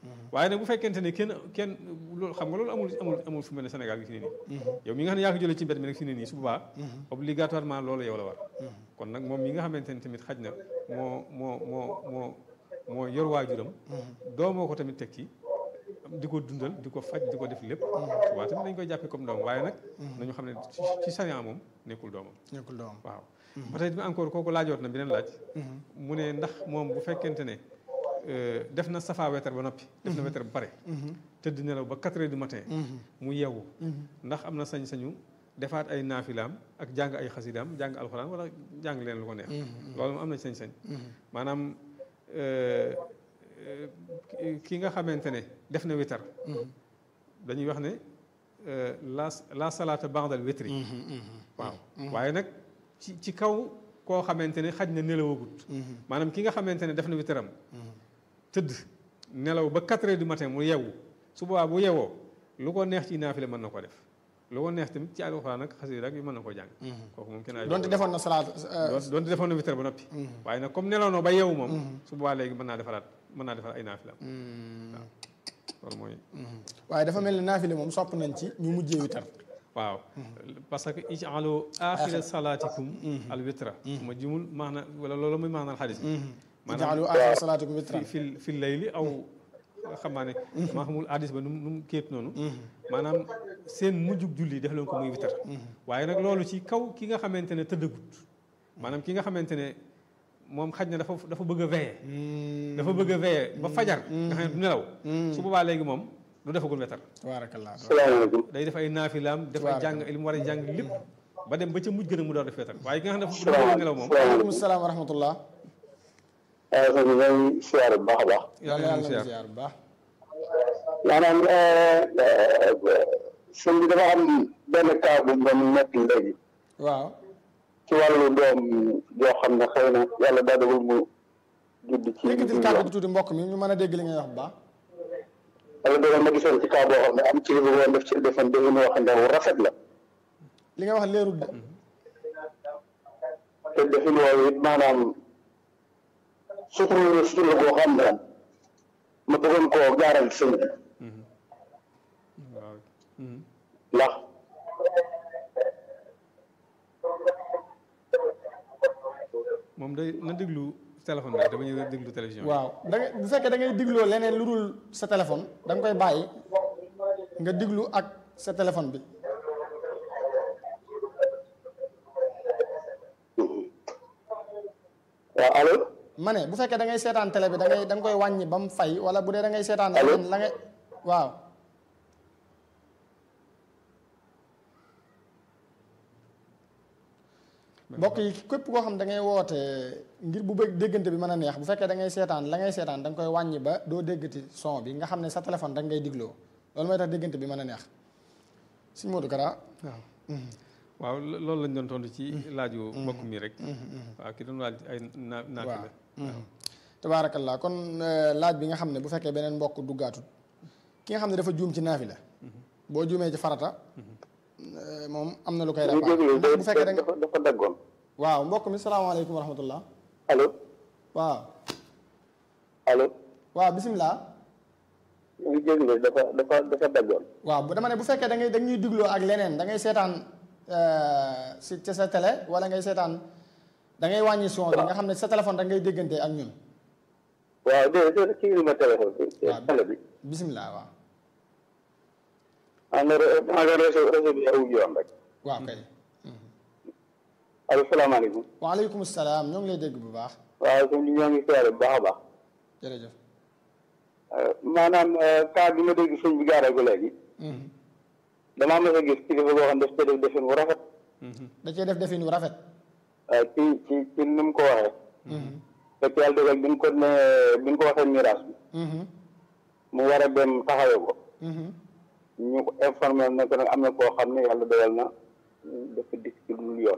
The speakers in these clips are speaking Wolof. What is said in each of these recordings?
waaye nag bu fekkente ne kenn kenn loolu xam nga loolu amul amul amul fu mel ne Sénégal gi fi ne nii yow mi nga xam ne yaa ko jëlee ci mbedd mi nag fi ne nii su boobaa obligatoirement loolu yow la war kon nag moom mi nga xamante ne tamit xaj na moo moo moo moo moo yor waajuram doomoo ko tamit teg ci di ko dundal di ko faj di ko def lépp waaw tamit dañ koy jàppee comme doom waaye nag nañu xam ne ci sariya moom nekkul doomam nekkul doomam waaw ba tey encore kooku laajoot na beneen laaj mu ne ndax moom bu fekkente ne def na safa wetar ba noppi def na wetar ba pare tëdd nelaw ba quatre heures du matin mu yeewu ndax am na sañ-sañu defaat ay naafilaam ak jàng ay xasidaam jàng alxuraan wala jàng leen lu ko neex loolu moom am na sañ-sañ maanaam ki nga xamante ne def na witar dañuy wax ne la la salaata ba'dal witri waaw waaye nag ci ci kaw koo xamante ne xaj na nelawagut maanaam ki nga xamante ne def na witaram tëdd nelaw ba quatre heures du matin mu yeewu su boobaa bu yeewoo lu ko neex ci naafile mën na ko def lu ko neex tamit ci alxuraan ak xasida rek yu mën na koo jàng kooku moom kenn ay donte defoon na salaat donte defoon na witar ba noppi waaye nag comme nelaw noo ba yeewu moom su boobaa léegi mën naa defaraat mën naa defar ay naafilam waaw loolu mooy waaye dafa mel ni naafile moom sopp nañ ci ñu mujjee witar waaw parce que ij'alu aaxira salaatikum al witra ma jumul maana wala loolu muy maanaal xadis ij'alu aaxira salaatikum witran fi fi layli aw xam naa ne maa xamul hadis ba nu mu nu mu kéet noonu maanaam seen mujjug julli def leen ko muy witar waaye nag loolu ci kaw ki nga xamante ne tëddagut maanaam ki nga xamante ne moom xaj na dafa dafa bëgg a veiller dafa bëgg a veiller ba fajar nga xam ne du nelaw su boobaa léegi moom du defagul wetar tabaarakallah salaamaaleykum day def ay naafilaam def ay jàng li mu war a jàng lépp ba dem ba ca mujj gën a mu door def wetar waaye ki nga xam ne dafa bëgg a nelaw moom waaleykum salaam wa rahmatullah sëñ bi ñooy siyaare bu baax a baax yàlla yàlla na ziar bu baax maanaam sëñ bi dafa am benn cas bu mu doon nekk léegi waaw ci wàllu doom joo xam ne xëy na yàlla daa dogal mu judd ci yëkkatil kàddu gi tuuti mbokk mi ñu mën a dégg li ngay wax bu baax yàlla dogal ma gisoon ci cas boo xam ne am ci li woon def ci defan defin wax ne wu rafet la li nga wax leerul de te defin woowu it maanaam sutura sutura boo xam ne ma bëggoon koo gaaral sëñ bi waaw ndax moom day na déglu téléphone bi rek dama ñëw déglu télévision waaw da ngay bu fekkee da ngay digloo leneen lu dul sa téléphone da nga koy bàyyi nga diglu ak sa téléphone bi waaw allo ma ne bu fekkee da ngay seetaan télé bi da ngay da nga koy wàññi ba mu fay wala bu dee da ngay seetaan Allo? leneen la ngay waaw mbokk yi képp koo xam da ngay woote ngir bu bëgg déggante bi mën a neex bu fekkee da ngay seetaan la ngay seetaan da nga koy wàññi ba doo déggati son bi nga xam ne sa téléphone rek ngay digloo loolu mooy tax déggante bi mën a neex sëñ Modou Kara waaw waaw lo- loolu lañ doon tontu ci laaju mbokk mi rek waaw ki doon laaj ay naa naati la waaw tabaarakallah kon euh, laaj bi nga xam ne bu fekkee beneen mbokk duggaatut ki nga xam ne dafa juum ci naafi la boo juumee ci farata euh, moom am na lu koy ñu réparé déglu ndax bu fekkee da nga dafa dafa daggoon waaw mbokk mi salaamaaleykum wa rahmatullah allo waaw allo waaw bisimilah ñu ngi déglu dafa dafa dafa daggoon waaw bu dama ne bu fekkee da ngay da ñuy digloo ak leneen da ngay seetaan euh, si ci sa télé wala ngay seetaan da ngay wàññi son bi nga xam ne sa téléphone rek ngay déggante ak ñun waaw déedéet déedéet kii ma téléphone bi waaw télé bi bisimilah waaw en en réseau réseau bi awul yoon rek waaw kay allo salaamaaleykum waaleykum salaam ñoo ngi lay dégg bu baax waaw sëñ bi ñoo ngi siyaare bu baax a baax jërëjëf maanaam cas bi ma dégg sëñ bi gaaree ko léegi damaa mës a gis kilifa boo xam ne daf cee def defin wu rafet da cee def defin wu rafet waaw ci ci ci ni mu ko waxee fekk yàlla dogal bi ñu ko ne bi ñu ko waxee miraas bi mu war a dem taxawee ko ñu ko informé ne ko nag am na koo xam ne yàlla dogal na dafa dikk ci lu yoon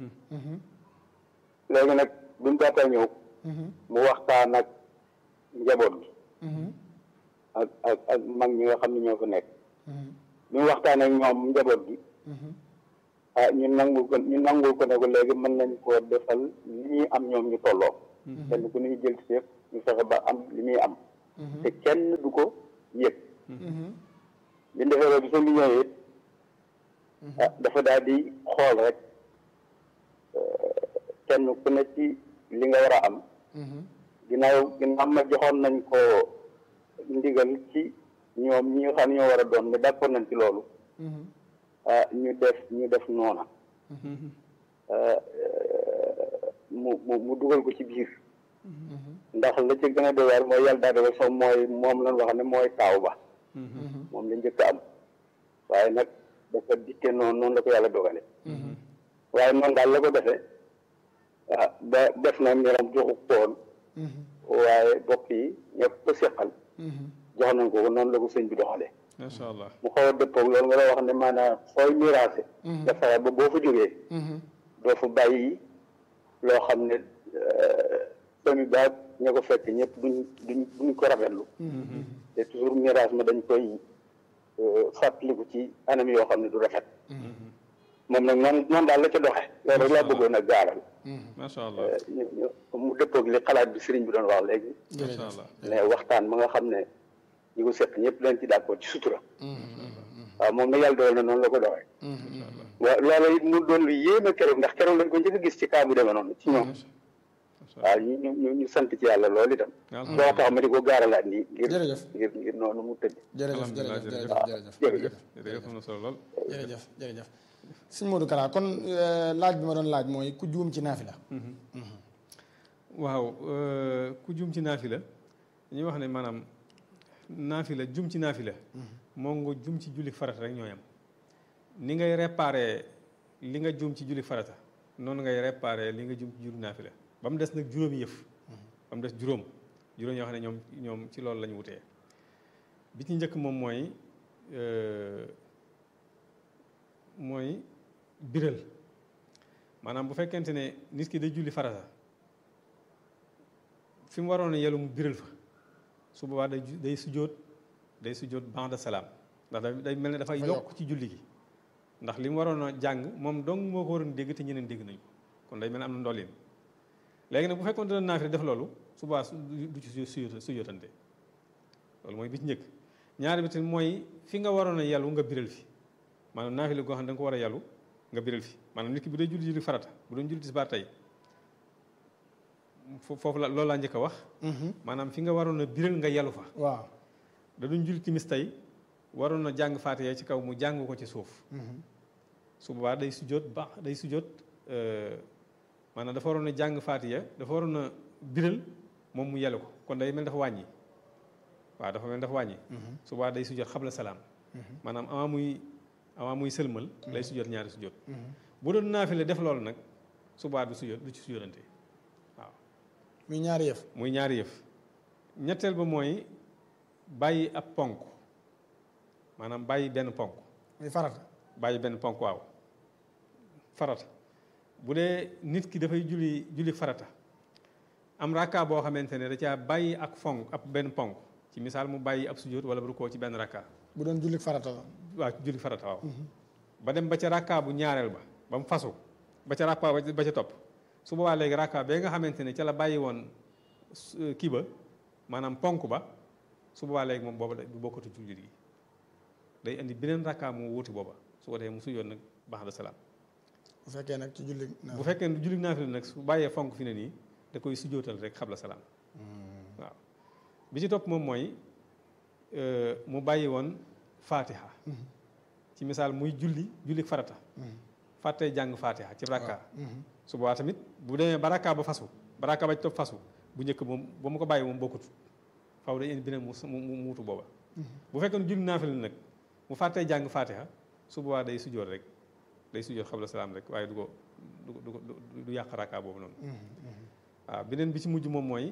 léegi nag bi mu daataa ñëw mu waxtaan ak njaboot bi ak ak ak mag ñi nga xam ne ñoo fa nekk bi mu waxtaan ak ñoom njaboot bi ah ñu nangul ko ñu nangul ko ne ko léegi mën nañ koo defal li ñuy am ñoom ñu tolloo kenn ku ñu jël ci ñu fexe ba am li muy am te kenn du ko yëg bi ñu defee loolu bi sëñ bi ñëwee it ah dafa daal di xool rek kenn ku ne ci li nga war a am ginnaaw ginnaaw ma joxoon nañ ko ndigal ci ñoom ñi nga xam ne ñoo war a doon ne d'accord nañ ci loolu ah ñu def ñu def noona mu mu mu dugal ko ci biir ndax la ci gën a doy waar mooy yàlla daal dogal sax mooy moom lañ wax ne mooy taaw ba moom la njëkk a am waaye nag dafa dikke noonu noonu la ko yàlla dogale waaye noonu daal la ko defee ah ba def na mbiram joxu koon waaye bokk yi ñëpp ko seqal jox nañ ko noonu la ko sëñ bi doxalee macha allah mu xaw a dëppoog loolu nga la wax ne maanaam fooy miraase dafa ba boo fa jógee doo fa bàyyi loo xam ne famille baag ña ko fekk ñëpp duñ duñ duñ ko rafetlu te toujours miraas ma dañ koy fàttaliku ci anam yoo xam ne du rafet moom nag noonu noonu daal la ca doxe loolu rek laa bëggoon a gaaral macha allah ñu ñu mu dëppoog li xalaat bi sëriñ bi doon wax léegi macha allah mais waxtaan ma nga xam ne ñi ko seq ñëpp dañ ci d'accord ci sutura waaw moom nag yàlla dogal na noonu la ko doxee waaw loolu it mu doon lu yéeme keroog ndax keroog lañ ko njëkk a gis ci kaa bu demee noonu ci ñoom waaw ñu ñu ñu ñu sant ci yàlla loolu itam loo tax ma di ko gaaralaat nii ngir jërëjëf ngir ngir noonu mu tëdd jërëjëf alhamdulilah jërëjëf jërëjëf jërëjëf jërëjëf jërëjëf am na solo lool jërëjëf jërëjëf sëñ Modou Kara kon euh, laaj bi ma doon laaj mooy ku juum ci naafila waaw euh, ku jum ci naafila dañuy wax ne maanaam naafila jum ci naafila moo nga jum ci julli farata rek ñooyam ni ngay réparé li nga jum ci julli farata noonu ngay réparé li nga jum ci julli naafila ba mu des nag juróomi yëf ba mu des juróom juróom yoo xam ne ñoom ñoom ci loolu la ñu wutee bi ci njëkk moom mooy euh, mooy biral maanaam bu fekkente ne nit ki day julli farata fi mu waroon a yelu mu biral fa su boobaa day ju- day sujjóot day sujjóot ba'da salaam ndax da- day mel ne dafay Dafa yokk ci julli gi ndax li mu waroon a jàng moom dong moo ko waroon dégg te ñeneen dégg nañu ko kon day mel ne am na ndolleen léegi nag bu fekkoon dina naafila def loolu su boobaa su- du ci su sujjóotante loolu mooy bi ci njëkk ñaari bi tamit mooy fi nga waroon a yelu nga biral fi maanaam naafila goo xam ne da nga ko war a yelu nga biral fi maanaam nit ki bu dee julli julli farata bu doon julli tisbaar tey fo- foofu la loolu laa njëkk a wax maanaam fi nga waroon a biral nga yelu fa waaw da duñ julli timis tey waroon na jàng faatiha ci kaw mu jàng ko ci suuf su boobaa day sujjóot ba day sujjóot euh, maanaam dafa waroon a jàng faatiha dafa waroon a biral moom mu yelu ko kon day mel dafa wàññi waaw dafa mel dafa wàññi su boobaa day sujjóot xabla salaam maanaam avant muy avant muy sëlmal lay sujjóot ñaari sujjóot bu doon naafile def loolu nag su boobaa du sujjóot du ci sujjóotante waaw muy ñaari yëf muy ñaari yëf ñetteel ba mooy bàyyi ab ponk maanaam bàyyi benn ponk muy farata bàyyi benn ponk waaw farata bu dee nit ki dafay julli julli farata am rakka boo xamante ne da caa bàyyi ak fonk ab benn ponk ci misaal mu bàyyi ab sujjóot wala bu rukkoo ci benn rakka bu doon jullit farata la waaw ci julli farata waaw ba dem ba ca rakka bu ñaareel ba ba mu fasu ba ca rakka ba ba ca topp su boobaa léegi rakka bee nga xamante ne ca la bàyyi woon su- kii ba maanaam ponk ba su boobaa léegi moom booba du bokkatu ci julli gi day indi beneen rakka mu wuuti booba su ko defee mu sujoon nag baax da salaam bu fekkee nag ci julli bu fekkee ne julli naafila nag su bàyyee fonk fi ne nii da koy sujootal rek xabla salaam waaw bi ci topp moom mooy euh, mu bàyyi woon faatiha ci misaal muy julli julli farata fàttee jàng faatiha ci rakka su boobaa tamit bu demee ba rakka ba fasu ba rakka ba ci topp fasu bu njëkk moom ba mu ko bàyyi moom bokkut faw day indi beneen mu mu mu muutu booba bu fekkee ne julli naafila nag mu fàttee jàng faatiha su boobaa day sujoot rek day sujoot xabla salaam rek waaye du ko du ko du ko du- du yàq rakka boobu noonu waaw beneen bi ci mujj moom mooy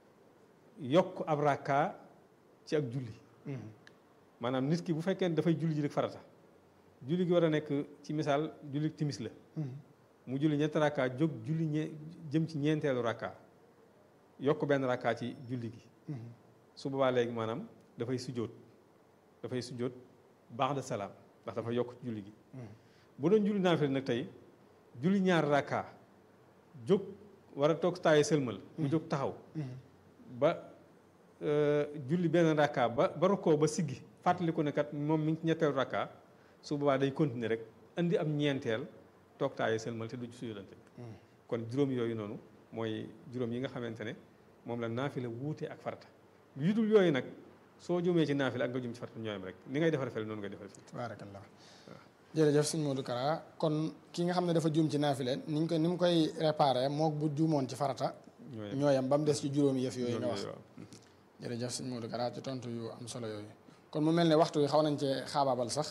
yokk ab rakka ci ak julli maanaam nit ki bu fekkee ne dafay julli ji rek farata julli gi war a nekk ci misaal julli timis la mu julli ñetti rakka jóg julli ñe jëm ci ñeenteelu rakka yokk benn rakka ci julli gi su boobaa léegi maanaam dafay sujjóot dafay sujjóot baax de salaam ndax dafa yokk ci julli gi bu doon julli naafila nag tey julli ñaari rakka jóg war a toog taaye sëlmal mu jóg taxaw ba julli benn rakka ba ba rukkoo ba siggi fàttaliku ne kat moom mi ngi ci ñetteelu rakka su boobaa day continuer rek andi am ñeenteel toog taaye sëlmal te du sujjóotante kon juróom yooyu noonu mooy juróom yi nga xamante ne moom la naafila wuute ak farata yu dul yooyu nag soo jumee ci naafila ak nga jum ci farata ñooyam rek ni ngay defar fele noonu ngay defar fii tabaarakallah jërëjëf sëñ Modou Kara kon ki nga xam ne dafa juum ci naafile ni ñu koy ni mu koy réparé mook bu juumoon ci farata ñooyam ba mu des ci juróomi yëf yooyu nga wax jërëjëf sëñ Modou Kara ci tontu yu am solo yooyu kon mu mel ne waxtu wi xaw nañ cee xaabaabal sax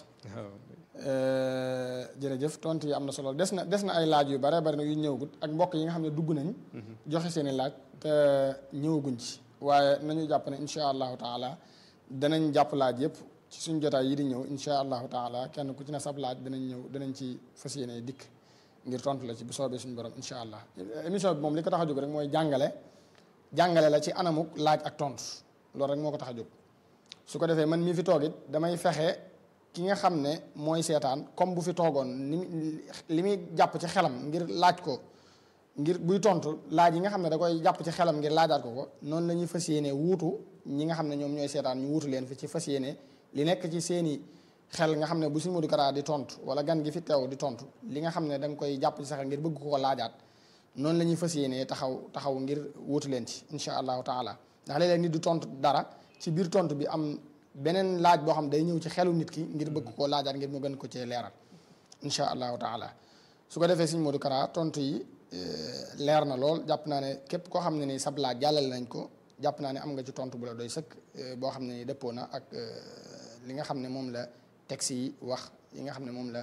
jërëjëf tontu yi am na solo des na des na ay laaj yu bare bari nag yu ñëwagut ak mbokk yi nga xam ne dugg nañ joxe seen i laaj te ñëwaguñ ci waaye nañu jàpp ne incha allahu taala danañ jàpp laaj yëpp ci suñ jotaay yi di ñëw incha allahu taala kenn ku ci ne sab laaj danañ ñëw danañ ci fas yéene dikk ngir tontu la ci bu soobee suñu borom incha allah émission bi moom li ko tax a jóg rek mooy jàngale jàngale la ci anamuk laaj ak tontu loolu rek moo ko tax a jóg su ko defee man mii fi toog it damay fexe ki nga xam ne mooy seetaan comme bu fi toogoon ni li muy jàpp ci xelam ngir laaj ko ngir buy tontu laaj yi nga xam ne da koy jàpp ci xelam ngir laajaat ko ko noonu la ñuy fas yéene wuutu ñi nga xam ne ñoom ñooy seetaan ñu wuutu leen fi ci fas yéene li nekk ci seeni xel nga xam ne bu Sëñ Modou Kara di tontu wala gan gi fi teew di tontu li nga xam ne da nga koy jàpp ci sa xel ngir bëgg ko ko laajaat noonu la ñuy fas yéene taxaw taxaw ngir wuutu leen ci incha allahu taala ndax léeg-léeg nit du tontu dara ci biir tontu bi am beneen laaj boo xam day ñëw ci xelu nit ki ngir bëgg koo laajaat ngir mu gën ko cee leeral incha allahu taala su ko defee Sëñ Modou Kara tontu yi leer na lool jàpp naa ne képp koo xam ne ni sab laaj jàllale nañ ko jàpp naa ne am nga ci tontu bu la doy sëkk boo xam ne ni dëppoo na ak li nga xam ne moom la texte yi wax yi nga xam ne moom la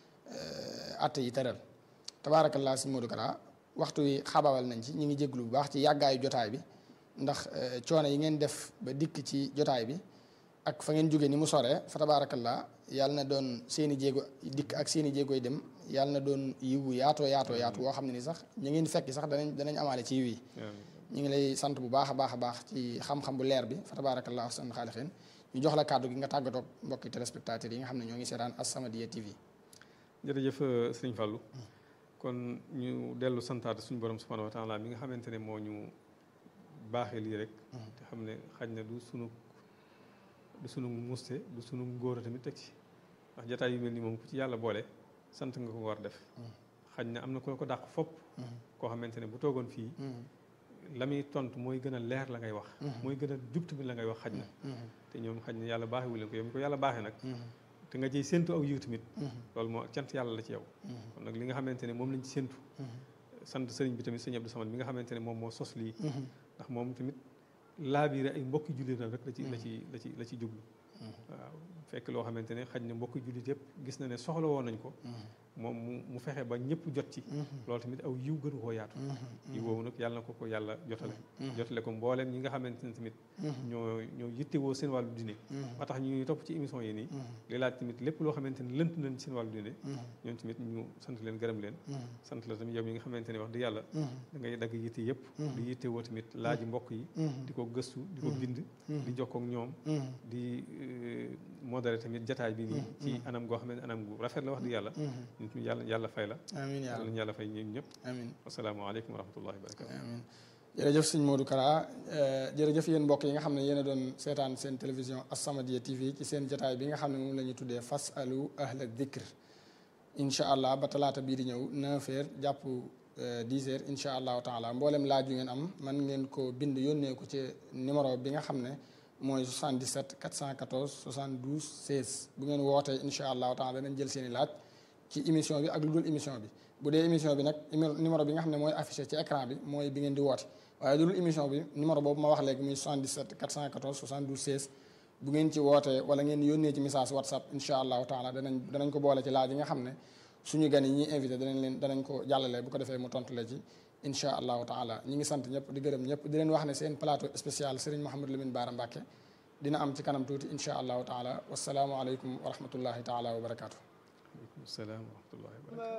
atte yi tëral tabaarakallaa Sëñ Modou Kara waxtu wi xabawal nañ ci ñu ngi jéglu bu baax ci yàggaayu jotaay bi ndax coono yi ngeen def ba dikk ci jotaay bi ak fa ngeen jógee ni mu soree fa tabaarakallaa yàlla na doon seeni jéego dikk ak seeni jéegoy dem yàlla na doon yiwu yaatoo yaatoo yaatu woo xam ne ni sax ñu ngeen fekki sax danañ danañ amaale ci yiw yi ñu ngi lay sant bu baax a baax a baax ci xam-xam bu leer bi fa tabaarakallaa ahsan xaalixiin ñu jox la kàddu gi nga tàggatoo mbokki téléspectateurs yi nga xam ne ñoo ngi seetaan As-Samadiyya TV jërëjëf sëñ Fallou kon ñu dellu santaat suñu borom subhanahu wa taala mi nga xamante ne moo ñu baaxee lii rek te xam ne xaj na du sunu du sunu muste du sunu ngóor tamit teg ci ndax jataay yu mel ni moom ku ci yàlla boole sant nga ko war def xaj na am na ko ko dàq fopp koo xamante ne bu toogoon fii la muy tontu mooy gën a leer la ngay wax mooy gën a jub tamit la ngay wax xaj na te ñoom xaj na yàlla baaxewu leen ko yow mi ko yàlla baaxee nag te nga ciy séntu aw yiw tamit loolu moo cant yàlla la ci yow kon nag li nga xamante ne moom lañ ci séntu sant sëriñ bi tamit sëriñ Abdou Samad mi nga xamante ne moom moo sos lii ndax moom tamit laabiire ay mbokki jullit rek la ci la ci la ci la ci jublu waaw fekk loo xamante ne xaj na mbokki jullit yëpp gis na ne soxla woon nañ ko moom mu mu fexe ba ñëpp jot ci loolu tamit aw yiw gënu koo yaatu yiw woowu nag yàlla na ko ko yàlla jotale jotale ko mbooleem ñi nga xamante ne tamit ñoo ñoo yittewoo seen wàllu diine ba tax ñu topp ci émission yi nii li laaj tamit lépp loo xamante ne lënt nañ seen wàllu diine ñoom tamit ñu sant leen gërëm leen sant la tamit yow mi nga xamante ne wax di yàlla da ngay dagg yitte yëpp di yittewoo tamit laaji mbokk yi di ko gëstu di ko bind di jokkoo ak ñoom di modéré tamit jataay bi nii ci anam goo xam ne anam gu rafet la wax di yàlla nit ñi yàlla yàlla fay la amiin yàlla ñu yàlla fay ñun ñëpp amiin asalaamaaleykum wa rahmatullahi wa barakatu amiin jërëjëf sëñ Modou Kara jërëjëf yéen mbokk yi nga xam ne yéen a doon seetaan seen télévision As-Samadiyya TV ci seen jataay bi nga xam ne moom la ñu tuddee fasalu ahla dikr incha allah ba talaata bii di ñëw 9h jàpp 10h incha allahu taala mboolem laaj yu ngeen am man ngeen ko bind yónnee ko ci numéro bi nga xam ne mooy 77 414 72 16 bu ngeen wootee incha allahu taala danañ jël seen i laaj ci émission bi ak lu dul émission bi bu dee émission bi nag numéro bi nga xam ne mooy affiché ci écran bi mooy bi ngeen di woote waaye lu dul émission bi numéro boobu ma wax léegi muy 77 414 72 16 bu ngeen ci wootee wala ngeen yónnee ci message whatsapp incha allahu taala danañ danañ ko boole ci laaj yi nga xam ne suñu gan yi ñuy invité danañ leen danañ ko jàllale bu ko defee mu tontu la ci incha allahu taala ñi ngi sant ñëpp di gërëm ñëpp di leen wax ne seen plateau spécial Serigne Mouhamadou Lamine Bara Mbacke dina am ci kanam tuuti incha allahu taala wasalaamualeykum wa rahmatullahi taala wa barakaatu. aleykum salaam wa rahmatullahi wa barakatu